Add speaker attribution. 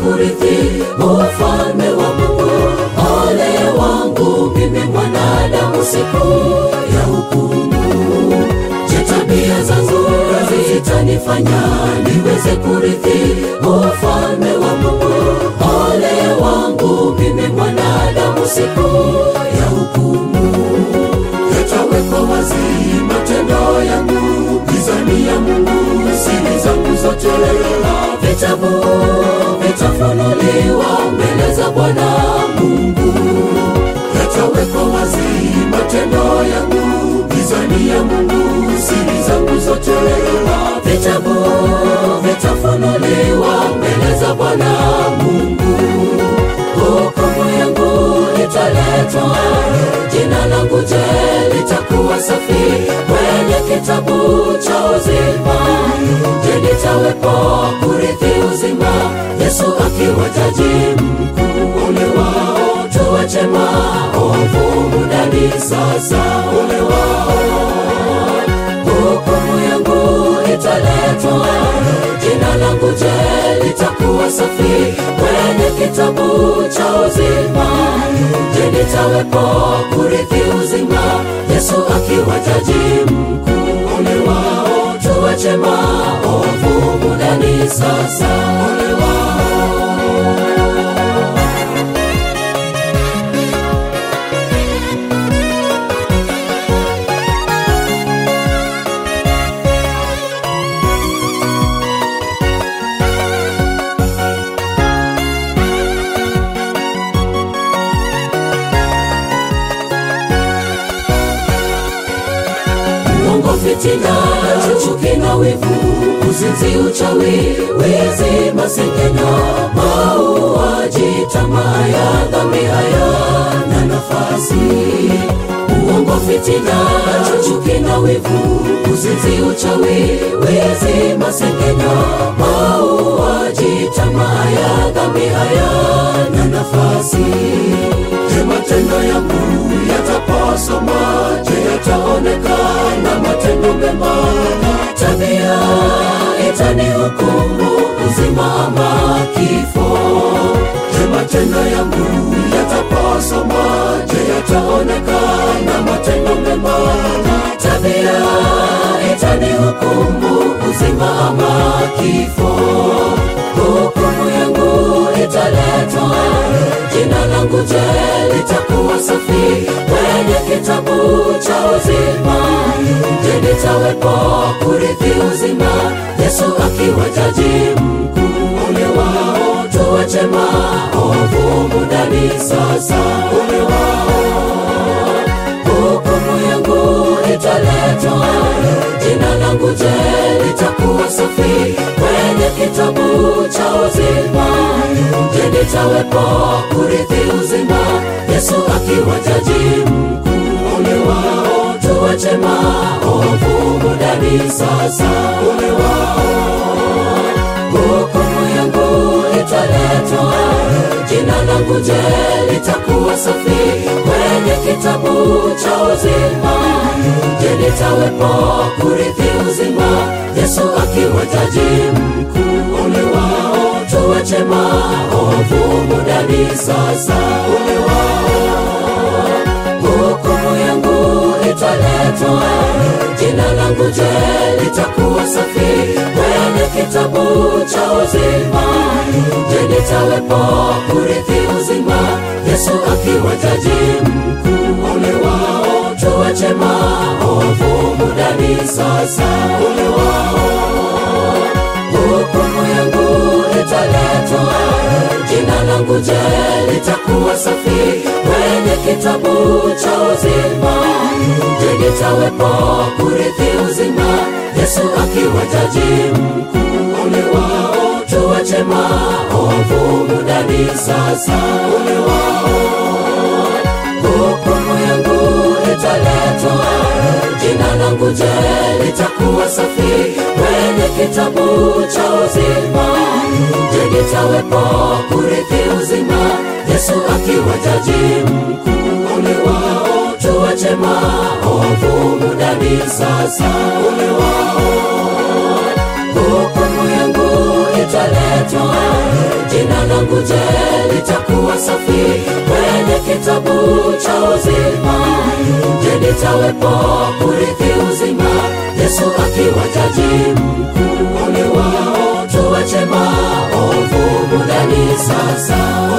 Speaker 1: kurithi ufalme wa Mungu. Ole wangu mimi mwanadamu, siku ya hukumu. Je, tabia zangu zitanifanya niweze kurithi ufalme wa Mungu? Ole wangu mimi mwanadamu, siku ya hukumu. Yatawekwa wazi matendo yangu, gizani ya Mungu siri zangu zote, vitabu vitafunuliwa mbele za Bwana Mungu. Yatawekwa wazi matendo yangu, gizani ya Mungu siri zangu zote, vitabu vitafunuliwa mbele za Bwana Mungu. Hukumu yangu italetwa, jina langu je, litakuwa safi kwenye kitabu cha uzima? Je, nitawepo kurithi uzima, Yesu akiwa jaji mkuu? Ole wao tuwache maovu mudani sasa, ole wao hukumu yangu italetwa, jina langu je, litakuwa safi kwenye kitabu cha uzima? Je, nitawepo kurithi uzima, Yesu akiwa jaji mkuu? Ole wao tuwache maovu mudani sasa, ole wao uongo, fitina, chuki na wivu, uzinzi, uchawi, wizi, masengenyo, mauaji, tamaa ya dhambi hayana nafasi. Uongo, fitina, chuki na wivu, uzinzi, uchawi, wizi, masengenyo, mauaji, tamaa ya dhambi hayana nafasi. Je, matendo yangu yataposoma? Je, yataonekana matendo mema? Tabia itanihukumu uzima ama kifo? Je, matendo yangu yataposoma? Je, yataonekana matendo mema? Tabia itanihukumu uzima ama kifo? Hukumu yangu italetwa, jina langu je, litakuwa safi kwenye kitabu cha uzima? Je, nitawepo kurithi uzima, Yesu akiwa jaji mkuu? Ole wao tuwache maovu mudani sasa, ole wao hukumu yangu italetwa, jina langu je, litakuwa safi kwenye kitabu cha uzima? Je, nitawepo kurithi uzima, Yesu akiwa jaji mkuu? Ole wao tuwache maovu mudani sasa, ole wao hukumu yangu italetwa, jina langu je, litakuwa safi kwenye kitabu cha uzima? Je, nitawepo kurithi uzima, Yesu akiwa jaji mkuu? Ole wao tuwache maovu mudani sasa, ole wao hukumu yangu italetwa, jina langu je, litakuwa safi kwenye kitabu cha uzima? Je, nitawepo kurithi uzima, Yesu akiwa jaji mkuu? Ole wao tuwache maovu mudani sasa, ole wao hukumu yangu italetwa, jina langu je, litakuwa safi kwenye kitabu cha uzima? Je, nitawepo kurithi uzima, Yesu akiwa jaji mkuu? Ole wao tuwache maovu mudani sasa, ole wao hukumu yangu italetwa, jina langu je, litakuwa safi kwenye kitabu cha uzima? Je, nitawepo kurithi uzima, Yesu akiwa jaji mkuu? Ole wao tuwache maovu mudani sasa, ole wao hukumu yangu italetwa, jina jina langu je litakuwa safi kwenye kitabu cha uzima je nitawepo kurithi uzima yesu akiwa jaji mkuu ole wao tuwache maovu mudani sasa